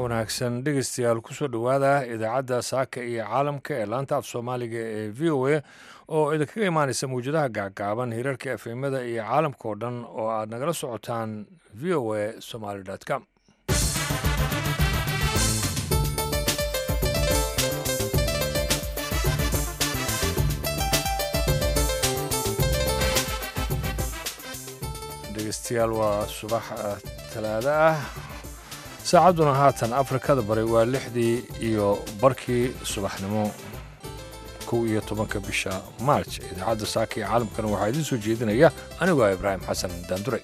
wanaagsan dhegeystayaal kusoo dhowaada idaacadda saaka iyo caalamka ee laanta af soomaaliga ee v o a oo idinkaga imaanaysa mawjadaha gacgaaban hirarka efemada iyo caalamka oo dhan oo aad nagala socotaan v o a somaly com dhegeystayaal waa subax talaado ah saacadduna haatan afrikada bari waa lixdii iyo barkii subaxnimo kow iyo tobanka bisha maarj idaacadda saaka iyo caalamkana waxaa idiin soo jeedinaya anigoo ibraahim xasan daandure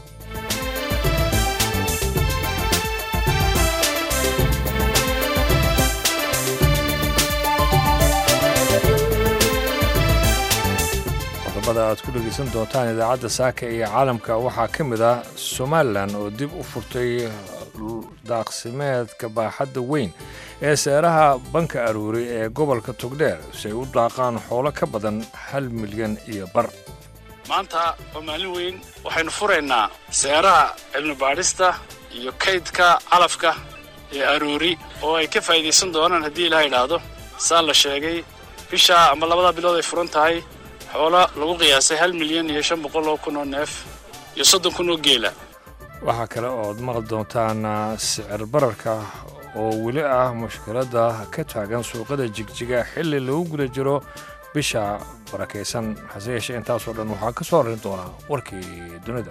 qodobada aad ku dhegaysan doontaan idaacadda saaka iyo caalamka waxaa ka mid ah somalilan oo dib u furtay daaqsimeedka baaxadda weyn ee seeraha banka aruuri ee gobolka togdheer si ay u daaqaan xoolo ka badan hal milyan iyo bar maanta waa maalin weyn waxaynu furaynaa seeraha cilmibaadhista iyo kaydka calafka ee aruuri oo ay ka faa'iidaysan doonaan haddii ilaha idhaahdo saa la sheegay bishaa ama labada bilood ay furan tahay xoolo lagu qiyaasay hal milyan iyo shan boqol oo kun oo neef iyo soddon kun oo geela waxaa kale ooad maqli doontaan sicir bararka oo weli ah mushkiladda ka taagan suuqada jigjiga xilli lagu guda jiro bisha barakaysan hase yeeshee intaasoo dhan waxaa ka soo horin doonaa warkii dunida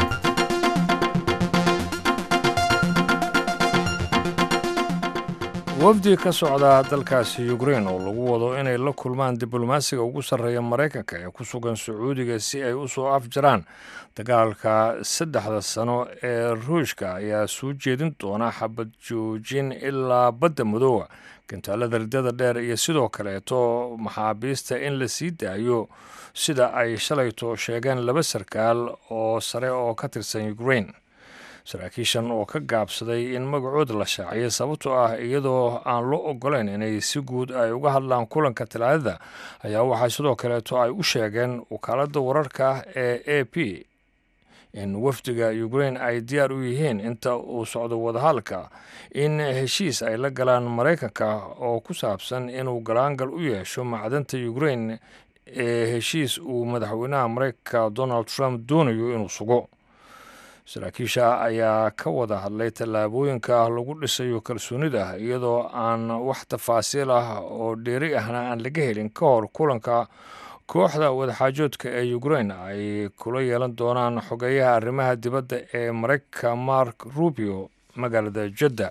wafdi ka socda dalkaasi ukrein oo lagu wado inay la kulmaan diblomaasiga ugu sarreeya maraykanka ee ku sugan sacuudiga si ay u soo afjaraan dagaalka saddexda sano ee ruushka ayaa soo jeedin doona xabad joojin ilaa badda madoowa gantaalada riddada dheer iyo sidoo kaleeto maxaabiista in la sii daayo sida ay shalayto sheegeen laba sarkaal oo sare oo ka tirsan ukrein saraakiishan oo ka gaabsaday in magacooda la shaaciyay sababtoo ah iyadoo aan loo ogolayn inay si guud ay uga hadlaan kulanka talaadada ayaa waxaa sidoo kaleeto ay u sheegeen wakaaladda wararka ee a p in wafdiga ukrein ay diyaar u yihiin inta uu socdo wadahadalka in heshiis ay la galaan maraykanka oo ku saabsan inuu galaangal u yeesho macdanta ukrein ee heshiis uu madaxweynaha maraykanka donald trump doonayo inuu sugo saraakiisha ayaa ka wada hadlay tallaabooyinka lagu dhisayo kalsoonida iyadoo aan wax tafaasiil ah oo dheeri ahna aan laga helin ka hor kulanka kooxda wadaxaajoodka ee ukrein ay kula yeelan doonaan xogeeyaha arrimaha dibadda ee maraykanka mark rubio magaalada jadda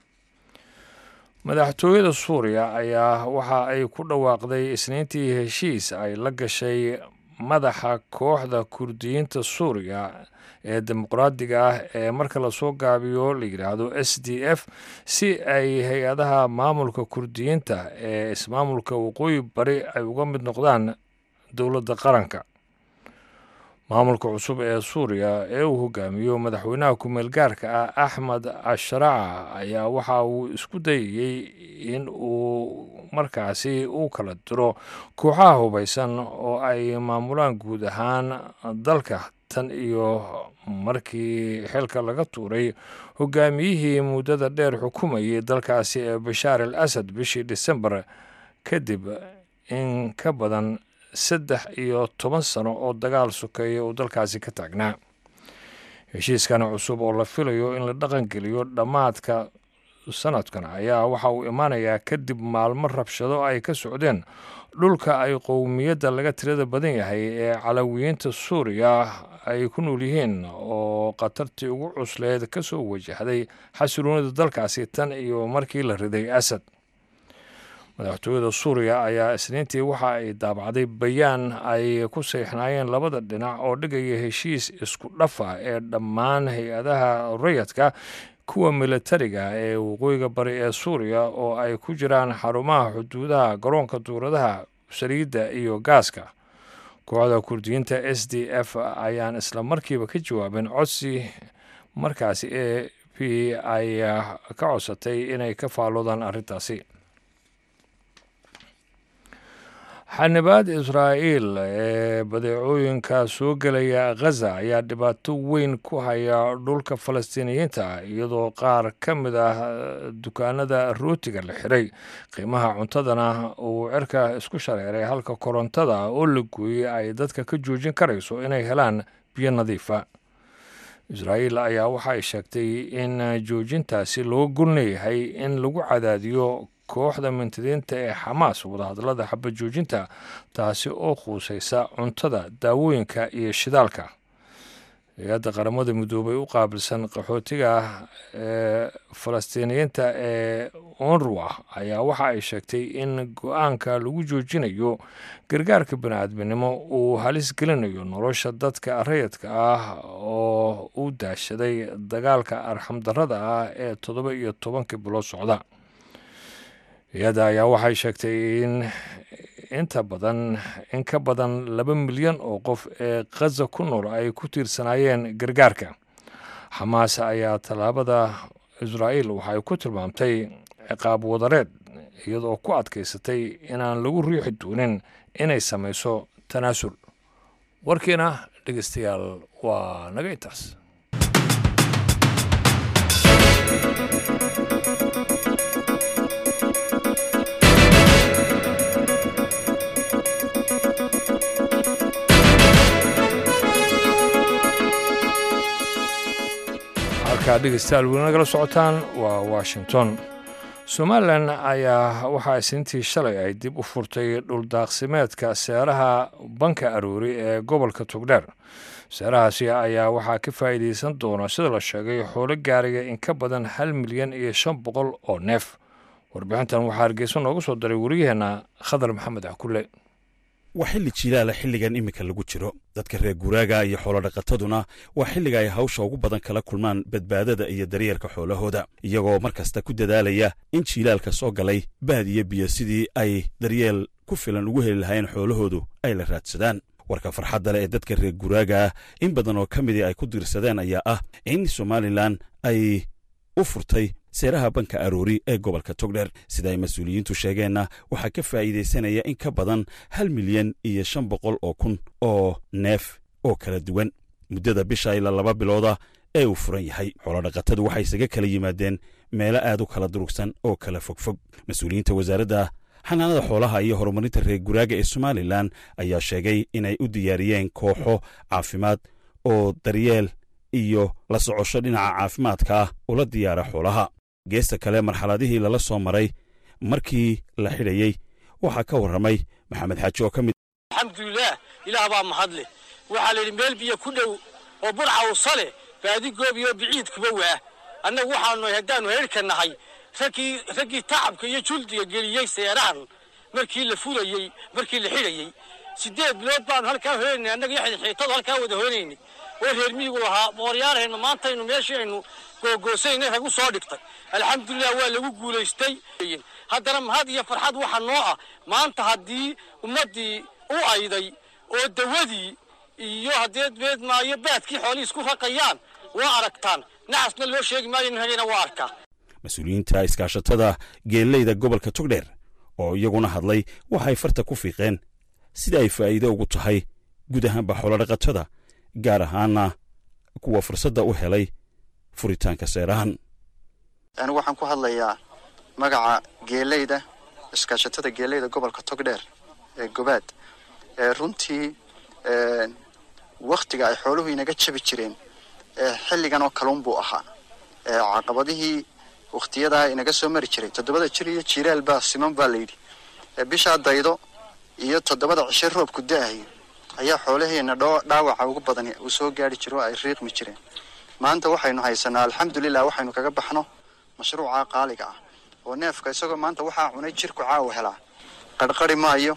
madaxtooyada suuriya ayaa waxa ay ku dhawaaqday isniintii heshiis ay la gashay madaxa kooxda kurdiyiinta suuriya ee dimuqraadiga ah ee marka lasoo gaabiyo la yidhaahdo s d f si ay hay-adaha maamulka kurdiyiinta ee ismaamulka waqooyi bari ay uga mid noqdaan dowladda qaranka maamulka cusub ee suuriya ee uu hogaamiyo madaxweynaha ku-meel gaarka ah axmed asharaca ayaa waxa uu isku dayayey in uu markaasi u kala diro kooxaha hubaysan oo ay maamulaan guud ahaan dalka tan iyo markii xilka laga tuuray hogaamiyihii muddada dheer xukumayay dalkaasi ee bashaar al asad bishii disembar kadib in ka badan saddex iyo toban sano oo dagaal sokeeya uu dalkaasi ka taagnaa heshiiskan cusub oo la filayo in la dhaqangeliyo dhammaadka sanadkan ayaa waxa uu imaanayaa kadib maalmo rabshado ay ka socdeen dhulka ay qowmiyadda laga tirada badan yahay ee calawiyiinta suuriya ay ku nool yihiin oo khatartii ugu cusleed ka soo wajahday xasiloonida dalkaasi tan iyo markii la riday asad madaxtooyada suuriya ayaa isniintii waxa ay daabacday bayaan ay ku seexnaayeen labada dhinac oo dhigaya heshiis isku dhafa ee dhammaan hay-adaha rayadka kuwa militariga ee waqooyiga bari ee suuriya oo ay ku jiraan xarumaha xuduudaha garoonka duuradaha saliidda iyo gaaska kooxda kurdiyiinta s d f ayaan isla markiiba ka jawaabin codsi markaasi e p ay ka codsatay inay ka faalloodaan arrintaasi xanibaad israa'iil ee badeecooyinka soo gelaya khaza ayaa dhibaato weyn ku haya dhulka falastiiniyiinta iyadoo qaar ka mid ah dukaanada rootiga la xiray qiimaha cuntadana uu cirka isku shareeray halka korontada oo la gooyey ay dadka ka joojin karayso inay helaan biyo nadiifa israa'iil ayaa waxa ay sheegtay in joojintaasi loo golleeyahay in lagu cadaadiyo kooxda mintidiinta ee xamaas wadahadallada xabad joojinta taasi oo quusaysa cuntada daawooyinka iyo shidaalka hay-adda qaramada midoobay u qaabilsan qaxootiga ee falastiiniyiinta ee onruwa ayaa waxa ay sheegtay in go-aanka lagu joojinayo gargaarka bani-aadminimo uu halis gelinayo nolosha dadka rayadka ah oo u daashaday dagaalka arxamdarrada ah ee toddoba iyo tobankii bilood socda hay-adda ayaa waxay sheegtay in inta badan in ka badan laba milyan oo qof ee khaza ku nool ay ku tiirsanaayeen gargaarka xamaas ayaa tallaabada israa'iil waxay ku tilmaamtay ciqaab wadareed iyadoo ku adkaysatay inaan lagu riixi doonin inay samayso tanaasul warkiina dhegeystayaal waa naga intaas halkaa dhegeystayaal weli nagala socotaan waa washington somalilan ayaa waxaa isniintii shalay ay dib u furtay dhuldaaqsimeedka seeraha banka aroori ee gobolka togdheer seerahaasi ayaa waxaa ka faa'iidaysan doona sida la sheegay xoolo gaaraya in ka badan hal milyan iyo shan boqol oo neef warbixintan waxaa hargeysa noogu soo daray wariyaheenna khadar maxamed cakule waa xilli jiilaala xilligan iminka lagu jiro dadka reer guuraaga iyo xoolodhaqataduna waa xilliga ay hawsha ugu badan kala kulmaan badbaadada iyo daryeelka xoolahooda iyagoo mar kasta ku dadaalaya in jiilaalka soo galay baad iyo biyo sidii ay daryeel ku filan ugu heli lahayn xoolahoodu ay la raadsadaan warka farxadda leh ee dadka reer guuraaga ah in badan oo ka midii ay ku diirsadeen ayaa ah in somalilan ay u furtay seeraha banka aroori ee gobolka togdheer sida ay mas-uuliyiintu sheegeenna waxaa ka faa'iidaysanaya in ka badan hal milyan iyo shan boqol oo kun oo neef oo kala duwan muddada bisha ilaa laba bilooda ee uu furan yahay xoolodhaqatadu waxay isaga kala yimaadeen meelo aad u kala durugsan oo kala fogfog mas-uuliyiinta wasaaradda xanaanada xoolaha iyo horumarinta reer guraaga ee somalilan ayaa sheegay inay u diyaariyeen kooxo caafimaad oo daryeel iyo la socosho dhinaca caafimaadka ah ula diyaara xoolaha geesta kale marxaladihii lala soo maray markii la xidhayey waxaa ka warramay maxamed xaaji oo ka mid alxamdulilaah ilaah baa mahadle waxaa layidhi meel biyo ku dhow oo burca usale baadi goobiyo biciidkuba waa annagu waxaanu haddaannu heyrhka nahay raggii raggii tacabka iyo juldiga geliyey seerahan markii la fulayey markii la xidhayey siddeed bilood baanu halkaa hoynaynay annaga iyo xidxiitadu halkaa wada hoynaynay oo reer miyigu lahaa boqoryaalhaynu maantaynu meeshii aynu googoosaynay rag u soo dhigtay alxamdulilah waa lagu guulaystay haddana mahad iyo farxad waxa noo ah maanta haddii ummaddii u ayday oo dawadii iyo haddeed beed maayo baadkii xoolihii isku raqayaan waa aragtaan nacasna loo sheegi maayo nin hageena waa arkaa mas-uuliyiinta iskaashatada geelleyda gobolka togdheer oo iyaguna hadlay waxay farta ku fiiqeen sida ay faa'iido ugu tahay guud ahaanba xoolodhaqatada gaar ahaana kuwa fursadda u helay furitaanka seerahan anigu waxaan ku hadlayaa magaca geeleyda iskaashatada geeleyda gobolka togdheer ee gobaad ee runtii wakhtiga ay xooluhu inaga jabi jireen xilligan oo kaluun buu ahaa caqabadihii wakhtiyadaa inaga soo mari jiray toddobada jir iyo jiiraal baa siman baa layidhi bishaa daydo iyo toddobada cishe roobku da-ayo ayaa xoolaheena dhaawaca ugu badan uu soo gaari jiro oo ay riiqmi jireen maanta waxaynu haysanaa alxamdulilah waxaynu kaga baxno mashruuca qaaliga ah oo neefka isagoo maanta waxaa cunay jirku caawa helaa qarhqari maayo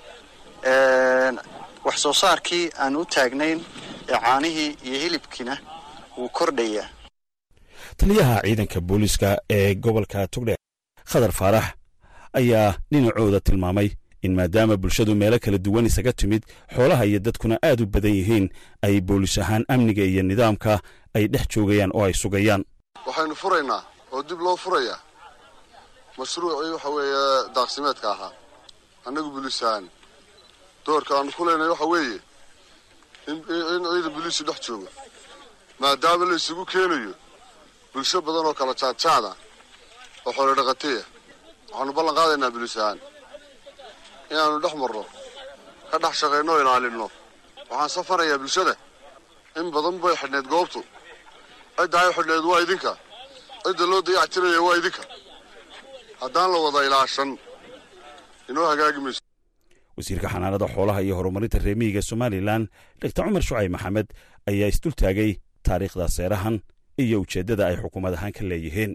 wax soo saarkii aan u taagnayn ee caanihii iyo hilibkiina wuu kordhayaa taliyaha ciidanka booliiska ee gobolka togdheer khadar faarax ayaa dhinacooda tilmaamay in maadaama bulshadu meelo kala duwan isaga timid xoolaha iyo dadkuna aad u badan yihiin ay boolis ahaan amniga iyo nidaamka ay dhex joogayaan oo ay sugayaan waxaynu furaynaa oo dib loo furayaa mashruucii waxa weeye daaqsimeedka ahaa annagu bulis ahaan doorka aanu ku leenahay waxa weeye in ciidan boliisu dhex joogo maadaama la isugu keenayo bulsho badan oo kala jaadjaada oo xoolo dhaqataya waxaanu ballan qaadaynaa boliis ahaan inaanu dhex marno ka dhex shaqayno o ilaalinno waxaan safarayaa bulshada in badan bay xidhnayd goobtu cidda ay xidhnayd waa idinka cidda loo dayactiraya waa idinka haddaan la wada ilaashan inoo hagaagi mayso wasiirka xanaanada xoolaha iyo horumarinta reemiyiga somalilan dogtor cumar shucayb maxamed ayaa isdultaagay taariikhda seerahan iyo ujeeddada ay xukuumad ahaan ka leeyihiin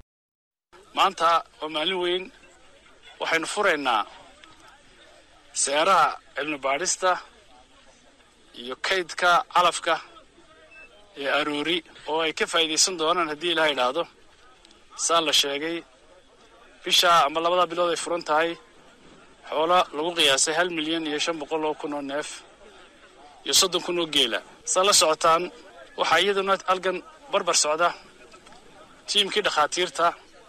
maanta waa maalin weyn waxaynu furaynaa seeraha cilmi baadhista iyo kaydka calafka ee aroori oo ay ka faa'iidaysan doonaan haddii ilaha idhaahdo saa la sheegay bishaa ama labadaa bilood ay furan tahay xoolo lagu qiyaasay hal milyan iyo shan boqol oo kun oo neef iyo soddon kun oo geela saa la socotaan waxaa iyaduna halkan barbar socda tiimkii dhakhaatiirta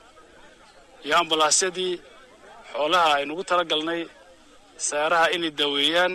iyo ambalaasyadii xoolaha aynugu tala galnay seeraha inay daaweeyaan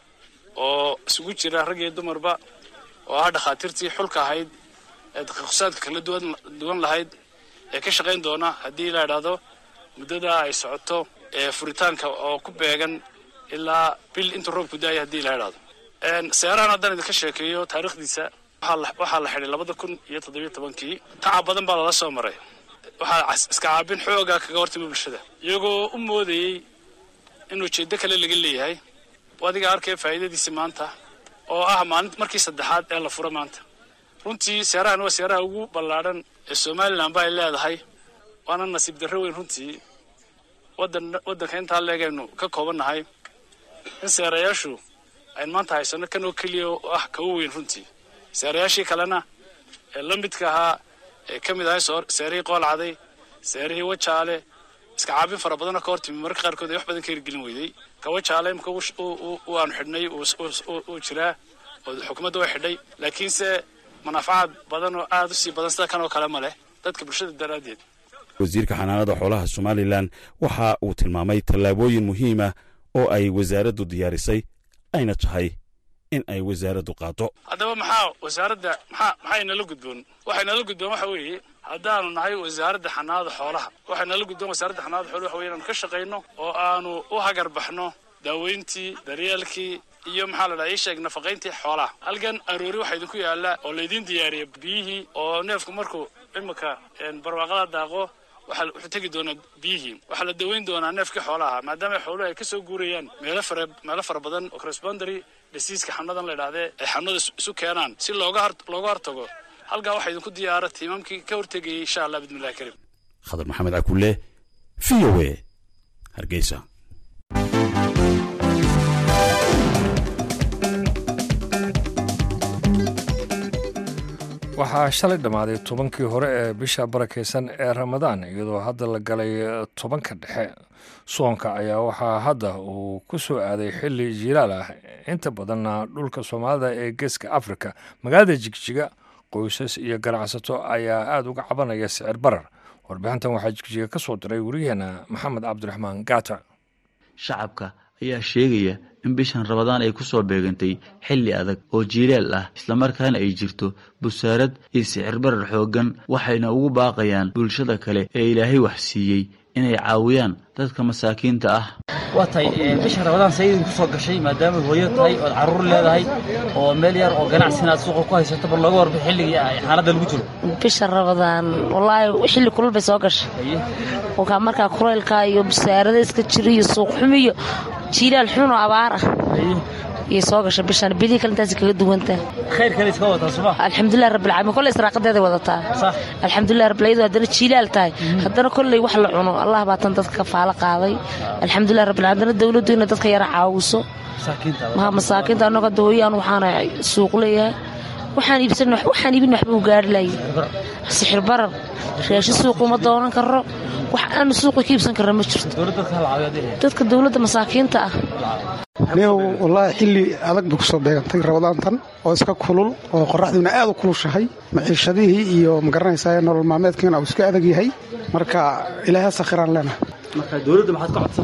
oo isugu jira rag iyo dumarba oo ah dhakhaatiirtii xulka ahayd ee daqiiqsaadka kala duwan lahayd ee ka shaqayn doona haddii la idhaahdo muddadaa ay socoto ee furitaanka oo ku beegan ilaa bil intuu roobku daaya haddii la idhaahdo seerahan haddaan idinka sheekeeyo taariikhdiisa waxaa la xidhay labada kun iyo toddobiyo tobankii tacab badan baa lala soo maray waxaa iska caabin xoogaa kaga hortimi bulshada iyagoo u moodayey in ujeeddo kale laga leeyahay adiga arkaya faa'iidadiisi maanta oo ah maalin markii saddexaad ee la furo maanta runtii seerahan waa seeraha ugu ballaadhan ee somalilan ba ay leedahay waana nasiib darro weyn runtii wadan waddanka intaa leegaynu ka koobannahay in seerayaashu aynu maanta haysano kan oo keliya oo ah kawa weyn runtii seerayaashii kalena ee la midka ahaa ee ka mid ahay seerihii qoolcaday seerihii wajaale iska caabin fara badanoo ka hortimi mararka qaarkood ay wax badan ka hirgelin weyday kawajaale imka aanu xidhnay uu jiraa oo xukuumadda way xidhay laakiinse manaafacaad badan oo aada u sii badan sida kan oo kale ma leh dadka bulshada daraaddeed wasiirka xanaanada xoolaha somalilan waxa uu tilmaamay tallaabooyin muhiima oo ay wasaaraddu diyaarisay ayna tahay in ay wasaaraddu qaado haddaba maxaa wasaaradda maxaa maxay nala gudboon waxay nala gudboon waxa weeye haddaanu nahay wasaaradda xanaanada xoolaha waxay nala gudboon wasaaradda xanaanada xoolaha waxa weye inaanu ka shaqayno oo aanu u hagar baxno daaweyntii daryeelkii iyo maxaa la dhaha ii sheeg nafaqayntii xoolaha halkan aroori waxaa idinku yaalla oo laydiin diyaariyay biyihii oo neefku markuu imika barwaaqada daaqo waxaa wuxuu tegi doonaa biyihii waxaa la daweyn doonaa neefkii xoolaha maadaama xooluhu ay ka soo guurayaan meelo fara meelo fara badan oo correspondary diseaska xanuunadan la idhahdee ay xanuunada isu keenaan si looga hor looga hortago halkaa waxaa idinku diyaara tiimamkii ka hortegayay insha allah bismillahi karim khadar maxamed cakulle v o a hargeysa waxaa shalay dhammaaday tobankii hore ee bisha barakaysan ee ramadaan iyadoo hadda la galay tobanka dhexe soonka ayaa waxaa hadda uu ku soo aaday xilli jilaal ah inta badanna dhulka soomaalida ee geeska afrika magaalada jigjiga qoysas iyo ganacsato ayaa aada uga cabanaya sicir barar warbixintan waxaa jigjiga ka soo diray wariyaheena maxamed cabdiraxmaan gaata shacabka ayaa sheegaya in bishan rabadaan ay ku soo beegantay xilli adag oo jiilaal ah islamarkaana ay jirto busaarad iyo sicir barar xooggan waxayna ugu baaqayaan bulshada kale ee ilaahay wax siiyey inay caawiyaan dadka masaakiinta ah waa tahay bisha rabadaan sayidin ku soo gashay maadaama hooyo tahay ood carruur leedahay oo meel yar oo ganacsi aad suuqa ku haysato bal looga warba xilligii ay xaaladda lagu jiro bisha rabadaan wallaahi xilli kulul bay soo gashay kolkaa markaa kulaylka iyo busaarada iska jira iyo suuq xumi iyo jiilaal xun oo abaar ah iyay soo gashay bishan bilihii kale intaasi kaga duwantaa khayr kale iska wadataa suma alxamdulilah rabbilcaalamiin kolley israaqadeeday wadataa alxamdulilah rabbil iyadoo haddana jiilaal tahay haddana kolley wax la cuno allah baa tan dadka kafaalo qaaday alxamdulilah rabbil haddana dawladdu inay dadka yara caawiso maha masaakiinta annaga dooyaan waxaana suuq leeyahay waxaan iibsan waxaan iibin waxba u gaari lahay sixir barar raashin suuq uma doonan karo wax aanu suuqa ka iibsan karna ma jirto dadka dowladda masaakiinta ah anigu wallaahi xilli adag bay kusoo beegantay rabadaantan oo iska kulul oo qoraxduuna aad u kulushahay maciishadihii iyo magaranaysaa nolol maalmeedkiina uu iska adag yahay marka ilaahay sakhiraan leenahay marka dowladda maxaad ka codsan lahayd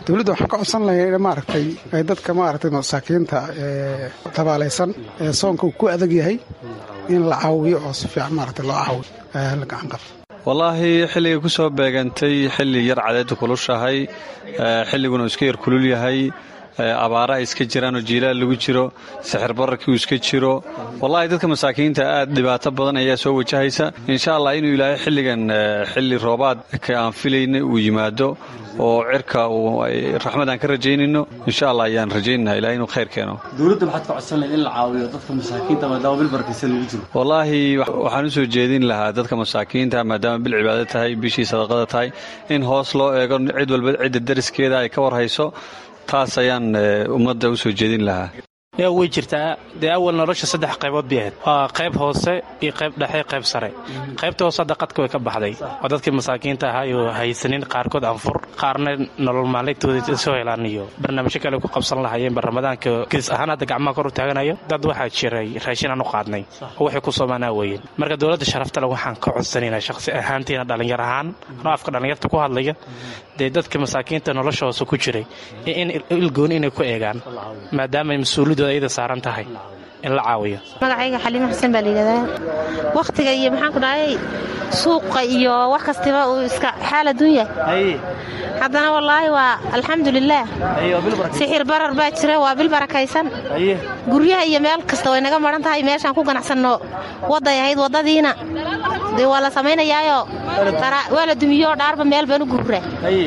dowladda waxaan ka codsan lahay in maaragtay ay dadka maaragtay masaakiinta ee tabaalaysan ee soonka uu ku adag yahay in la caawiyo oo si fiican maaragtay loo caawiyo la gacan qabto wallaahi xilligay ku soo beegantay xilli yar cadeedda kulushahay xilliguna uu iska yar kulul yahay abaara ay iska jiraan oo jiilaal lagu jiro sixir bararkii uu iska jiro wallaahi dadka masaakiinta aad dhibaato badan ayaa soo wajahaysa insha allah inuu ilaahay xilligan xilli roobaadka aan filayna uu yimaado oo cirka raxmad aan ka rajaynayno insha allah ayaan rajaynana ilahay inuu khayr keeno dowladda maxaad ka codsan lahayd in la caawiyo dadka masaakiinta maadaama bil barakaysan lagu jiro wallaahi waxaan u soo jeedin lahaa dadka masaakiinta maadaama bil cibaado tahay bishii sadaqada tahay in hoos loo eego cid walba cidda dariskeeda ay ka warhayso taas ayaan ummadda u soo jeedin lahaa yaa way jirtaa dee awal nolosha saddex qaybood bay ahayd waa qayb hoose iyo qayb dhexe qayb sare qaybta hoose hadda qadka way ka baxday oo dadkii masaakiinta ahaa oo haysanin qaarkood anfur qaarna nolol maalintooda soo helaan iyo barnaamijyo kale ku qabsan lahayeenba ramadaanka kiis ahaan hadda gacmaha kor u taaganayo dad waxaa jiray raashin aan u qaadnay oo waxay ku soomaanaa weeyeen marka dowladda sharaftale waxaan ka codsanaynaa shaqsi ahaantiina dhallinyar ahaan anoo afka dhallinyarta ku hadlaya dee dadka masaakiinta nolosha hoose ku jiray in ilgooni inay ku eegaan maadaama mas-uuliyadooda ayada saaran tahay in la caawiyo magacayga xaliimo xuseen baa layidhahdaa wakhtiga iyo maxaan ku dhahay suuqa iyo wax kastiba uu iska xaal adduunya haddana wallaahi waa alxamdulilaah sixir barar baa jira waa bil barakaysan guryaha iyo meel kasta way naga maran tahay meeshaan ku ganacsanno wadday ahayd waddadiina dee waa la samaynayaayo waa la dumiyoo dhaarba meel baan u guuraa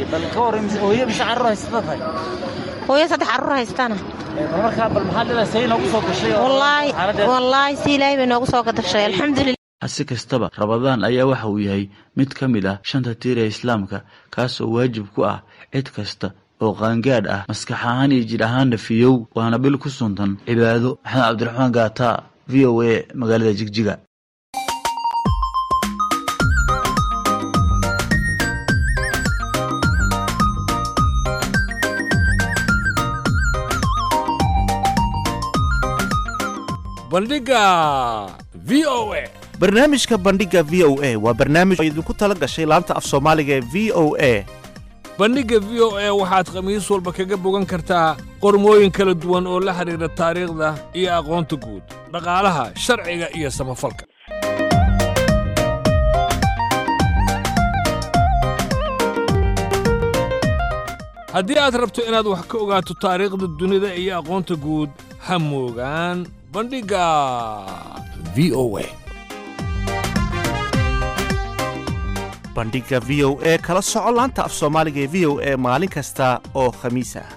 hooyo saddex carruur haystana wallaahi si ilaahay bay noogu soo gadashay alxamdulilah hase kastaba rabadaan ayaa waxa uu yahay mid ka mid ah shanta tiir ee islaamka kaasoo waajib ku ah cid kasta oo qaangaadh ah maskax ahaan iyo jidh ahaanna fiyow waana bil ku suntan cibaado maxamed cabdiraxmaan gaata v o a magaalada jigjiga bandhiga v o a barnaamijka bandhiga v o a waa barnaamij oo idinku tala gashay laanta af soomaaliga ee v o a bandhigga v o a waxaad khamiis walba kaga bogan kartaa qormooyin kala duwan oo la xidhiidha taariikhda iyo aqoonta guud dhaqaalaha sharciga iyo samafalka haddii aad rabto inaad wax ka ogaato taariikhda dunida iyo aqoonta guud ha moogaan bandhigga v o a bandhigga v o e kala soco laanta af soomaaliga ee v o e maalin kasta oo khamiis ah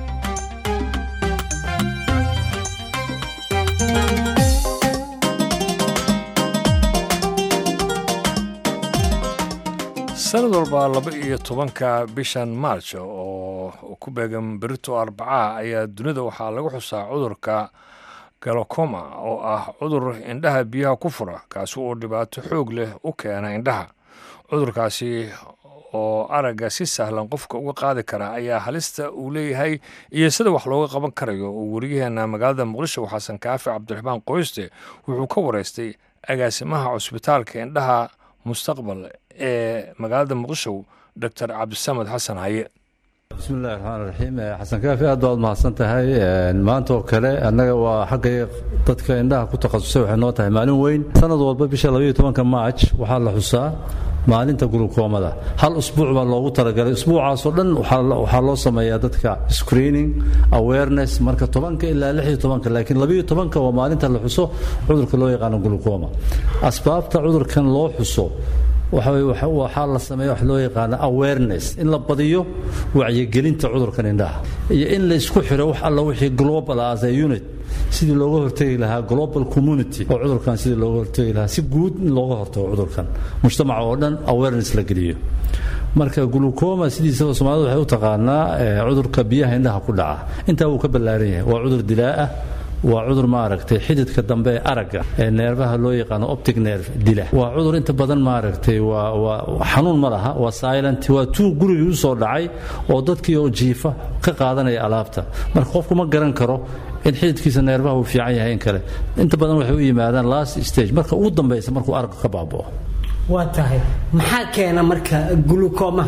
sanad walba laba iyo tobanka bishan maarj oo ku beegan berito arbacaha ayaa dunida waxaa lagu xusaa cudurka galokoma oo ah cudur indhaha biyaha ku fura kaasi oo dhibaato xoog leh u keena indhaha cudurkaasi oo aragga si sahlan qofka uga qaadi kara ayaa halista uu leeyahay iyo sida wax looga qaban karayo oo weriyaheena magaalada muqdisho xasan kaafi cabdiraxmaan qoyste wuxuu ka wareystay agaasimaha cusbitaalka indhaha mustaqbal ee magaalada muqdisho doctor cabdisamed xasan haye bismillahi raxmaan raxiim xasan kaafi aad baad mahadsan tahay maanta oo kale annaga waa xagga dadka indhaha ku takhasusay waxay noo tahay maalin weyn sanad walba bisha labaiyo tobanka maaj waxaa la xusaa maalinta gulukoomada hal usbuuc baa loogu talagalay usbuucaasoo dhan waxaa loo sameeyaa dadka screening awareness marka tobanka ilaa lixiyo tobanka laakiin labaiyo tobanka waa maalinta la xuso cudurka loo yaqaano gulukooma asbaabta cudurkan loo xuso waxaa la sameeya wax loo yaqaano awareness in la badiyo wacyigelinta cudurkan indhaha iyo in la isku xiro wax alla wixii global as a unit sidii looga hortegi lahaa global community oo cudurkan sidii looga hortegi lahaa si guud in looga hortago cudurkan mujtamaca oo dhan awareness la geliyo marka glucoma sidiisaba soomaalida waxay u taqaanaa cudurka biyaha indhaha ku dhaca intaa wuu ka ballaaran yahay waa cudur dilaa ah waa cudur maaragtay xididka dambe ee aragga ee neerfaha loo yaqaano optic nerve dila waa cudur inta badan maaragtay waa waa xanuun ma laha waa silent waa tuu gurigii u soo dhacay oo dadkii oo jiifa ka qaadanaya alaabta marka qofku ma garan karo in xididkiisa neerfaha uu fiican yahay in kale inta badan waxay u yimaadaan last stage marka ugu dambaysa markuu aragga ka baaba'o waa tahay maxaa keena marka gulukomaha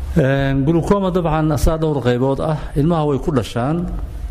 glucoma dabcan saa dhowr qaybood ah ilmaha way ku dhashaan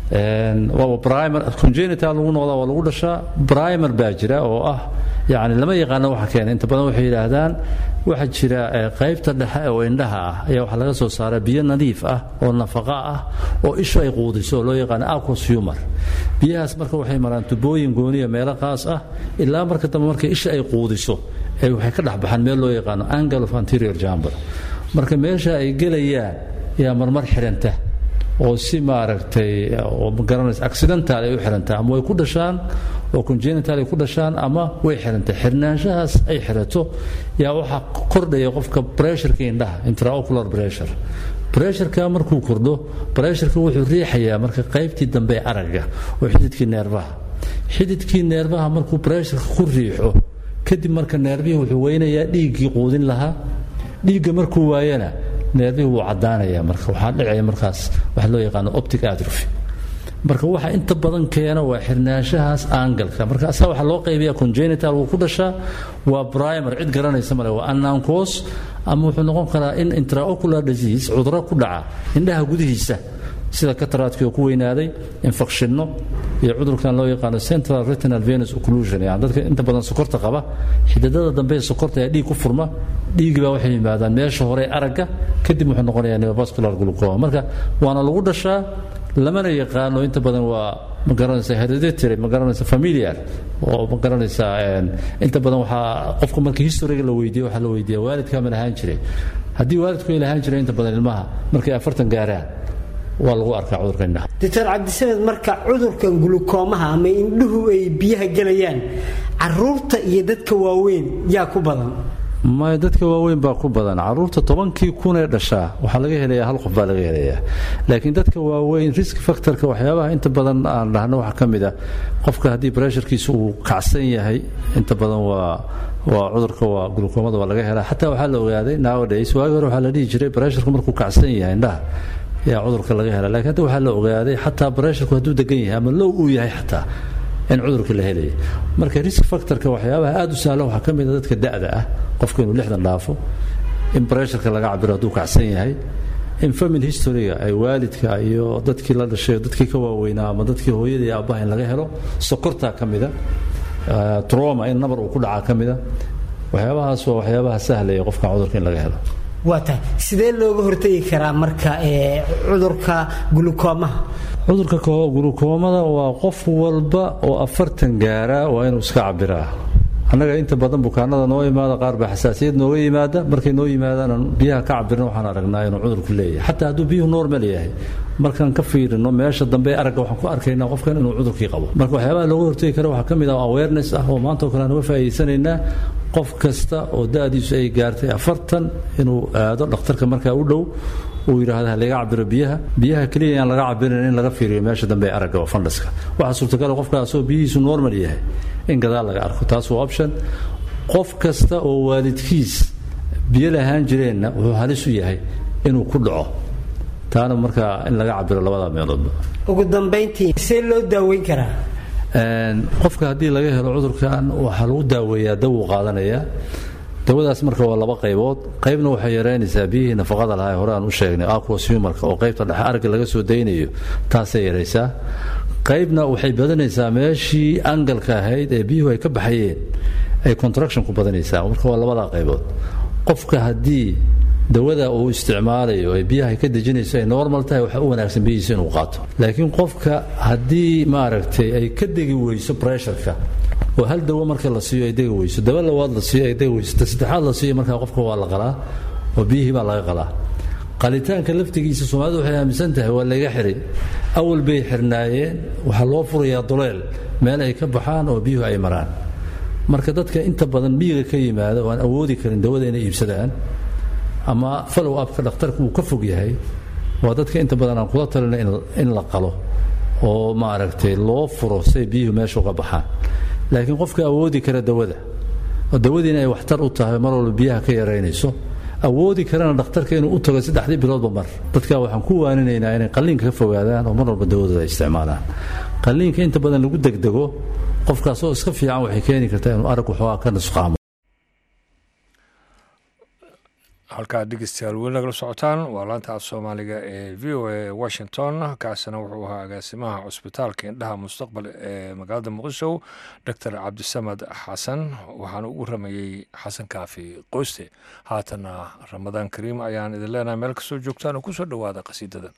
primer congenital lagu noqdaa waa lagu dhashaa primer baa jira oo ah yani lama yaqaano waxa keena inta badan waxay yidhaahdaan waxaa jira qaybta dhexe oo indhaha ah ayaa waxaa laga soo saaraa biyo nadiif ah oo nafaqa ah oo ishu ay quudiso oo loo yaqaano aquos humor biyahaas marka waxay maraan tubooyin gooniya meelo qaas ah ilaa marka dambe marka isha ay quudiso ee waxay ka dhex baxaan meel loo yaqaano angle of anterior jamber marka meesha ay gelayaan yaa marmar xidhanta oo si maaragtay oo magaranaysa accidental ay u xirantaa ama way ku dhashaan oo congenital ay ku dhashaan ama way xirantay xirnaanshahaas ay xirato yaa waxaa kordhaya qofka pressureka indhaha intraocular pressure pressureka markuu kordho pressureka wuxuu riixayaa marka qaybtii dambe ee aragga oo xididkii neerbaha xididkii neerbaha markuu pressureka ku riixo kadib marka neerbihii wuxuu weynayaa dhiiggii quudin lahaa dhiigga markuu waayana neerbihii wuu caddaanaya marka waxaa dhicaya markaas waxa loo yaqaano optic atrophy marka waxa inta badan keena waa xirnaanshahaas aangalka marka asaa waxaa loo qaybiya congenital wuu ku dhashaa waa primer cid garanaysa male waa annankos ama wuxuu noqon karaa in intraocular disease cuduro ku dhaca indhaha gudihiisa sida kataraadkii oo ku weynaaday infekshinno iyo cudurkan loo yaqaano central retinal venus occlusion yani dadka inta badan sokorta qaba xididada dambe ee sokorta ayaa dhiig ku furma dhiigii baa waxay yimaadaan meesha hore aragga kadib wuxuu noqonayaa neovascular glucoma marka waana lagu dhashaa lamana yaqaano inta badan waa ma garanaysa hereditary ma garanaysa familiar oo ma garanaysa inta badan waxaa qofka marka historiga la weydiiyo waxaa la weydiiya waalidkaa ma lahaan jiray haddii waalidku ay lahaan jiray inta badan ilmaha markay afartan gaaraan waa lagu arkaa cudurka indhaha doctor cabdisamed marka cudurkan gulukoomaha ama indhuhu ay biyaha gelayaan caruurta iyo dadka waaweyn yaa ku badan maya dadka waaweyn baa ku badan caruurta tobankii kun ee dhashaa waxaa laga helayaa hal qof baa laga helayaa laakiin dadka waaweyn risk factorka waxyaabaha inta badan aan dhahno waxaa ka mid a qofka haddii bresharkiisa uu kacsan yahay inta badan waa waa cudurka waa gulukoomada waa laga helaa xataa waxaa la ogaaday nowadays waagi hore waxaa la dhihi jiray bresharku markuu kacsan yahay indhaha yaa cudurka laga helaa lakiin hadda waxaa la ogaaday xataa bresharku hadduu degan yahay ama low uu yahay xataa in cudurka la helaya marka risk factorka waxyaabaha aad u sahlan waxaa ka mid a dadka da'da ah qofka inuu lixdan dhaafo in bresharka laga cabiro hadduu kacsan yahay in family historyga ay waalidka iyo dadkii la dhashay dadkii ka waaweynaa ama dadkii hooyada iyo aabbaha in laga helo sokortaa ka mida troma in nabar uu ku dhacaa ka mida waxyaabahaas waa waxyaabaha sahlaya qofka cudurka in laga helo waa tahay sidee looga hortegi karaa marka cudurka gulukoomaha cudurka gulukoomada waa qof walba oo afartan gaara waa inuu iska cabiraa annaga inta badan bukaanada noo imaada qaar baa xasaasiyad nooga yimaada markay noo yimaadaan biyaha ka cabirna waxaan aragnaa inuu cudurku leeyahay xataa hadduu biyuhu normal yahay markaan ka fiirino meesha dambe aragga waxaan ku arkaynaa qofkan inuu cudurkii qabo marka waxyaabaha looga hortegi kara waxaa ka mid ah awareness ah oo maanta oo kale aan uga faa'iidaysanaynaa qof kasta oo da'diisu ay gaartay afartan inuu aado dhakhtarka markaa u dhow uu yidhaahda laga cabiro biyaha biyaha keliya aan laga cabirin in laga fiiriyo meesha dambe ee aragga oo fandhaska waxaa suurtagal qofkaasoo biyihiisu normal yahay in gadaal laga arko taas waa option qof kasta oo waalidkiis biyo lahaan jireenna wuxuu halis u yahay inuu ku dhaco taana markaa in laga cabiro labada meeloodba ugu dambayntii see loo daaweyn karaa qofka haddii laga helo cudurkan waxaa lagu daaweeyaa dawuu qaadanayaa dawadaas marka waa laba qaybood qaybna waxay yaraynaysaa biyihii nafaqada lahaa hore aan u sheegnay aquos humarka oo qaybta dhexe aragga laga soo daynayo taasay yaraysaa qaybna waxay badanaysaa meeshii angalka ahayd ee biyuhu ay ka baxayeen ay contraction ku badanaysaa marka waa labadaa qaybood qofka haddii dawada uu isticmaalayo ee biyaha ka dejinayso ay normal tahay waxaa u wanaagsan biyihiisa inuu qaato laakiin qofka haddii maaragtay ay ka degi weyso pressureka oo hal dawo marka la siiyo ay degi weyso dawo labaad la siiyo ay degi weyso ta saddexaad la siiyo markaa qofka waa la qalaa oo biyihii baa laga qalaa qalitaanka laftigiisa soomaalidu waxay aaminsan tahay waa laga xiray awal bay xirnaayeen waxaa loo furayaa duleel meel ay ka baxaan oo biyuhu ay maraan marka dadka inta badan miyiga ka yimaada oo aan awoodi karin dawada inay iibsadaan ama follow upka dhakhtarka uu ka fog yahay waa dadka inta badan aan kula talina in la qalo oo maaragtay loo furo say biyuhu meesha uga baxaan laakiin qofka awoodi kara dawada oo dawadiina ay waxtar u tahay mar walba biyaha ka yaraynayso awoodi karana dhakhtarka inuu u tago saddexdii biloodba mar dadka waxaan ku waaninaynaa inay qalliinka ka fogaadaan oo mar walba dawadooda ay isticmaalaan qalliinka inta badan lagu degdego qofkaasoo iska fiican waxay keeni kartaa inuu arag waxoogaa ka nusqaamo halkaad dhegeystayaal weli nagala socotaan waa laanta af soomaaliga ee v o a washington kaasina wuxuu ahaa agaasimaha cusbitaalka indhaha mustaqbal ee magaalada muqdisho doctor cabdisamad xasan waxaana ugu rameeyey xasan kaafi qoyste haatana ramadaan kariim ayaan idin leenahay meel kastoo joogtaan oo kusoo dhowaada qasiidadan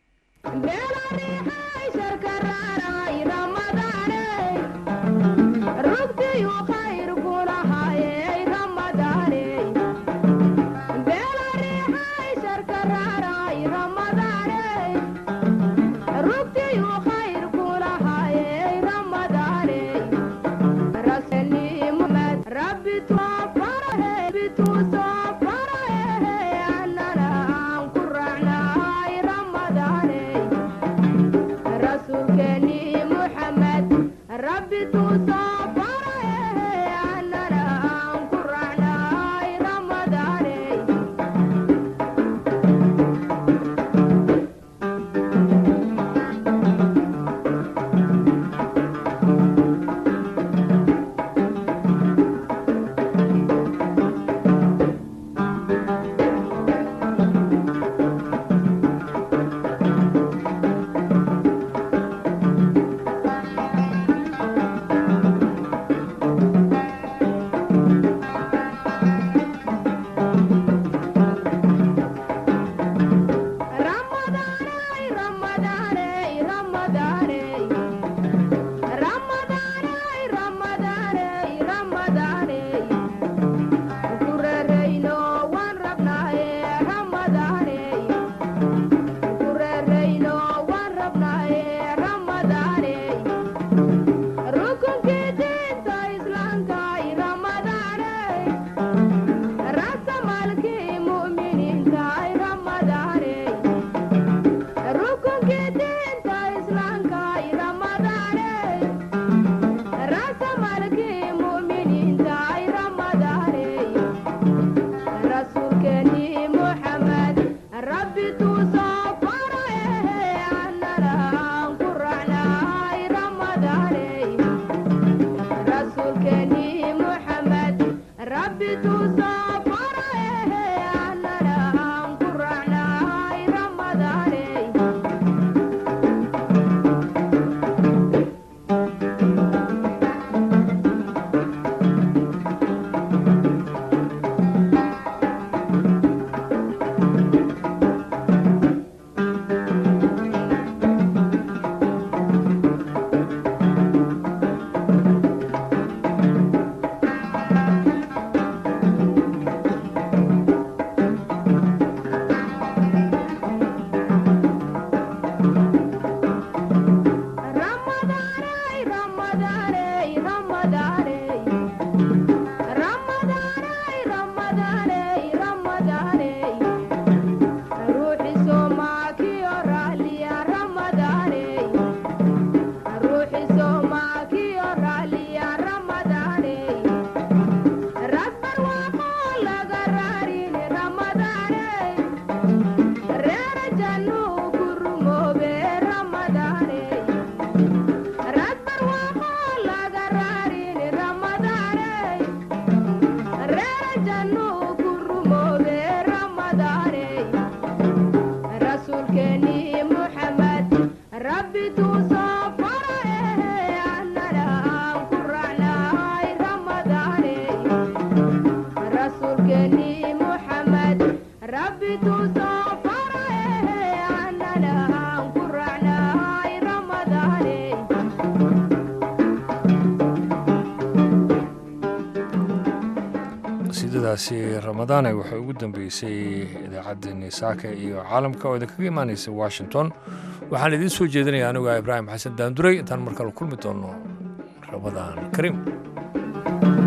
qasiidadaasi ramadaane waxay ugu dambeysay idaacaddeenii saaka iyo caalamka oo idinkaga imaanaysa washington waxaan idiin soo jeedinaya anigu ibraahim xasan daanduray intaan markale kulmi doono ramadaan kariim